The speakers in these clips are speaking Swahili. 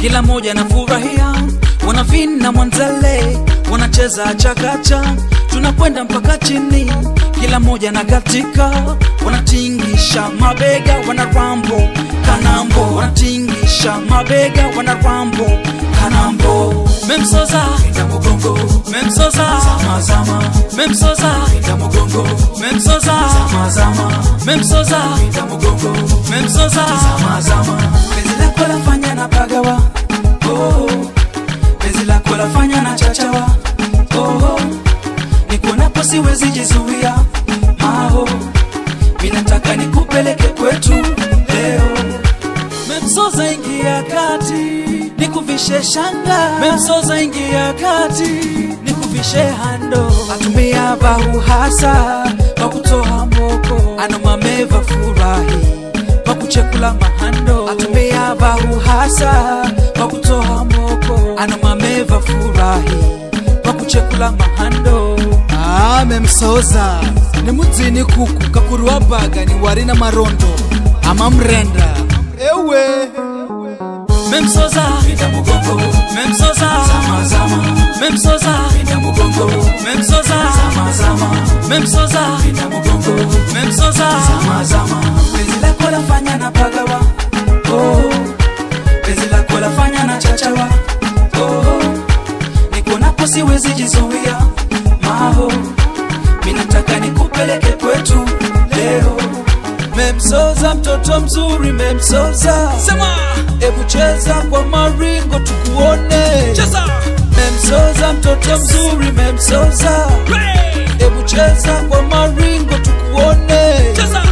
kila moja anafurahia wanavin na mwanzale wanacheza chakacha tunakwenda mpaka chini kila moja na katika wanatingisha mabega wana rambo kanambo wanatingisha mabega wana rambo kanambo memsoza pinda mugongo memsoza zama zama memsoza pinda mugongo memsoza zama zama memsoza pinda mugongo memsoza zama zama penzi lako lafanya na pagawa oh penzi lako lafanya na chachawa oh nikuonapo siwezi jizuia maho minataka nikupeleke kwetu leo memsoza ingia kati nikuvishe shanga memsoza ingia kati nikuvishe hando atumia bahu hasa kwa kutoa moko anomameva furahi kwa kuchekula mahando atumia bahu hasa kwa kutoa moko anomameva furahi kwa kuchekula mahando amemsoza ni mudzini kuku kakuruwa baga ni wari na marondo ama mrenda ewe memsoza pinda mugongo memsoza zama zama memsoza pinda mugongo memsoza zama zama memsoza pinda mugongo memsoza zama zama penzi lako lafanya na pagawa oh penzi lako lafanya na chachawa oh nikuonapo siwezi jizuia maho minataka nikupeleke kwetu leo memsoza mtoto mzuri memsoza sema Ebu cheza kwa maringo tukuone cheza Memsoza mtoto mzuri memsoza Ebu cheza kwa maringo tukuone cheza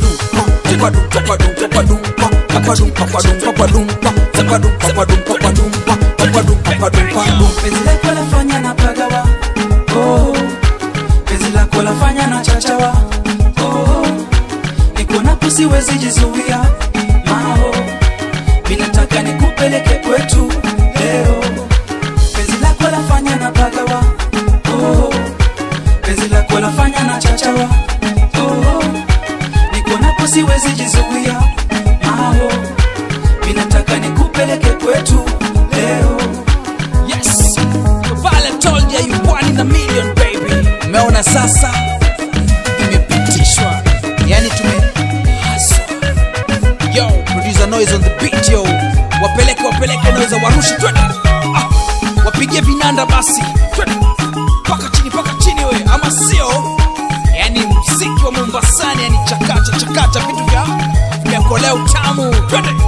Penzi lako lafanya na pagawa oh. Penzi lako lafanya na chachawa oh. Nikuonapo siwezi jizuia mao Minataka nikupeleke kwetu leo Penzi lako lafanya na pagawa oh. Penzi lako lafanya na chachawa oh. Nikuonapo siwezi jizuia mao Minataka nikupeleke kwetu leo yes vale told ya you one in a million baby umeona sasa imepitishwa yani tumehaswa yo producer noise on the beat yo wapeleke wapeleke naweza warushi twende ah, wapigie vinanda basi twende paka chini paka chini we ama sio yani mziki wa mombasani yani chakacha chakacha vitu vya vyakolea utamu twende